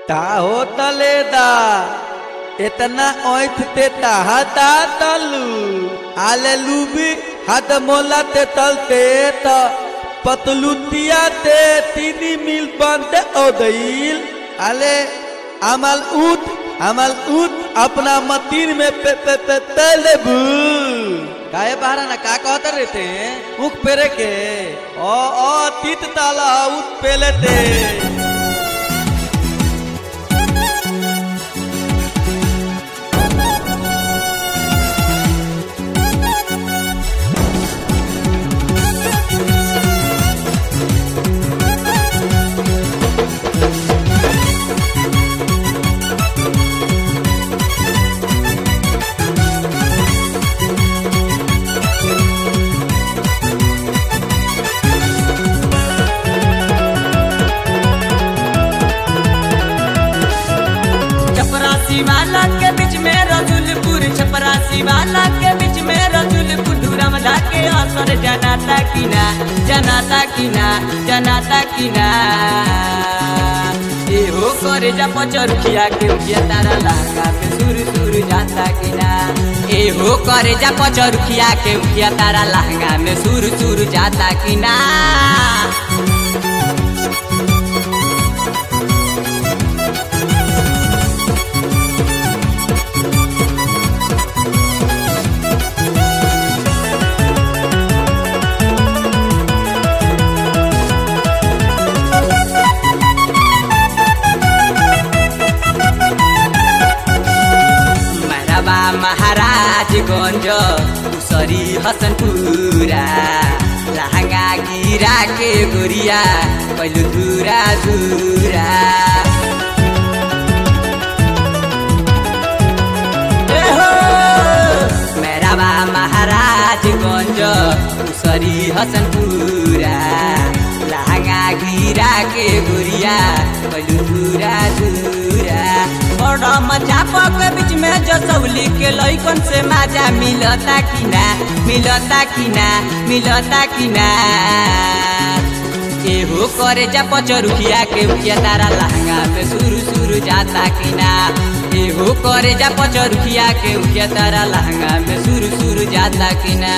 ता हो तलेदा इतना ओथ ते ताहता तलू आले लूबी हाथ मोला ते तलते त पतलुतिया ते तीनी मिल बनते ओदईल आले अमल उठ अमल उठ अपना मतीन में पे पे पे तले भू काहे बाहर ना का कहत रहते मुख पेरे के ओ ओ तीत ताला उठ पेले ते चपरासी वाला के बीच में रजुलपुर चपरासी वाला के बीच में रजुलपुर धूरम ढाके असर जनाता की ना जनाता की ना जनाता की ना ए हो करे जा पचरुखिया के उठिया तारा लहंगा में सुर सुर जाता की ना ए हो करे जा पचरुखिया के उठिया तारा लहंगा में सुर सुर जाता की ना मैरबा महाराजगंज उसरी हसनपुरा लहंगा गिरा के गोरिया कैलु धुरा धुरा ए हो! मैरबा महाराजगंज उसरी हसनपुरा लहंगा गिरा के गोरिया कैलु धुरा धुरा बड़ा मजा के बीच में जसौली के लैकन से मजा मिलता कि ना मिलता कि ना मिलता कि ना एहो करे जा पचरुखिया के उठिया तारा लहंगा में सुरु सुरु जाता कि ना एहो करे जा पचरुखिया के उठिया तारा लहंगा में सुरु सुरु जाता कि ना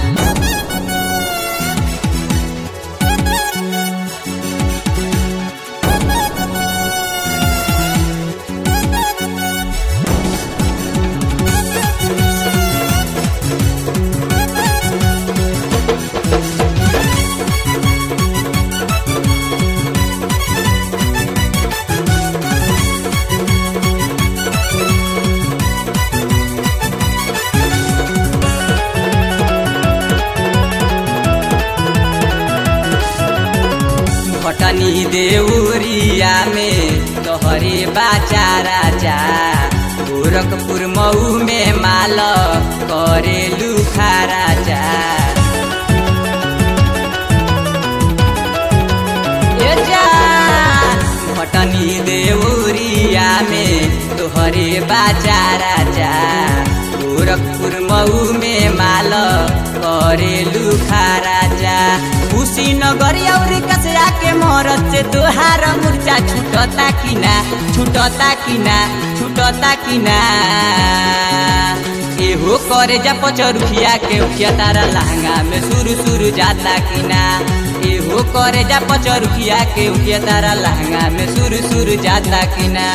भटनी देउरिया में तोहरे बाचा राजा गोरखपुर मऊ में माल करे लुखा राजा ए जा, भटनी देउरिया में तोहरे बाचा राजा गोरखपुर मऊ में माल करे लुखा राजा कुशीनगर औरी कसरा के मोहरत से तोहार मुर्चा छूटता कि ना छूटता कि ना छूटता कि ना एहो करे जा पचरुखिया के उठिया तारा लहंगा में सुरु सुरु जाता कि ना एहो करे जा पचरुखिया के उठिया तारा लहंगा में सुरु सुरु जाता कि ना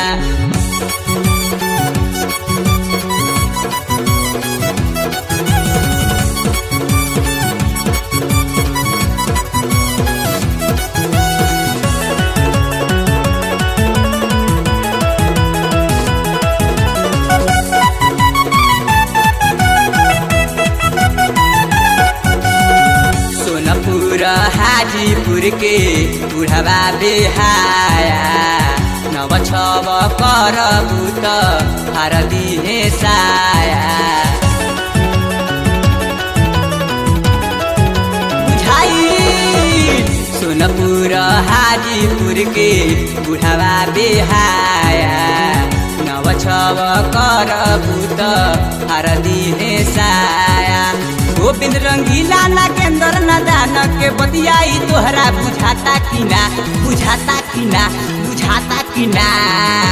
सोनपुर हाजीपुर के बुढ़वा बेहाया नव छव कर बुत हरदी हे साया बुझाई सोनपुर हाजीपुर के बुढ़वा बेहाया नव छव कर बुत हरदी हे साया गोविंद रंगीला नागेंद्र नदान के बतियाई तोहरा बुझाता कि ना बुझाता कि ना बुझाता कि ना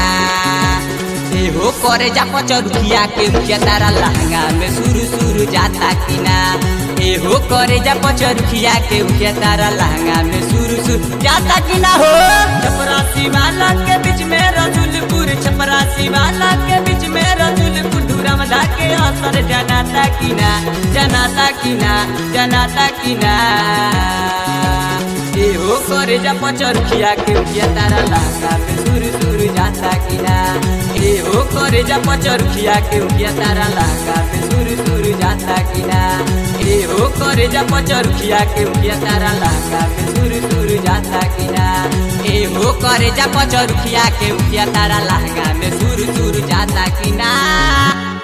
करे जा पचरुखिया के उखिया तारा लहंगा में सुरु सुरु जाता कि ना ए हो करे जा पचरुखिया के उखिया तारा लहंगा में सुरु सुरु जाता कि ना हो छपरासी वाला के बीच में रजुलपुर छपरासी वाला के बीच में रजुलपुर धूरमदा के असर जनाता कि ना जनाता कि ना जनाता कि ना ए हो करे जा पचरुखिया के उखिया तारा लहंगा में सुरु सुरु जाता कि ना ए हो करे जा पचरुखिया के उखिया तारा लहंगा में सुरु सुरु जाता कि ना ए हो करे जा पचरुखिया के उखिया तारा लहंगा में सुरु सुरु जाता कि ना ए हो करे जा पचरुखिया के उखिया तारा लहंगा में सुरु सुरु जाता कि ना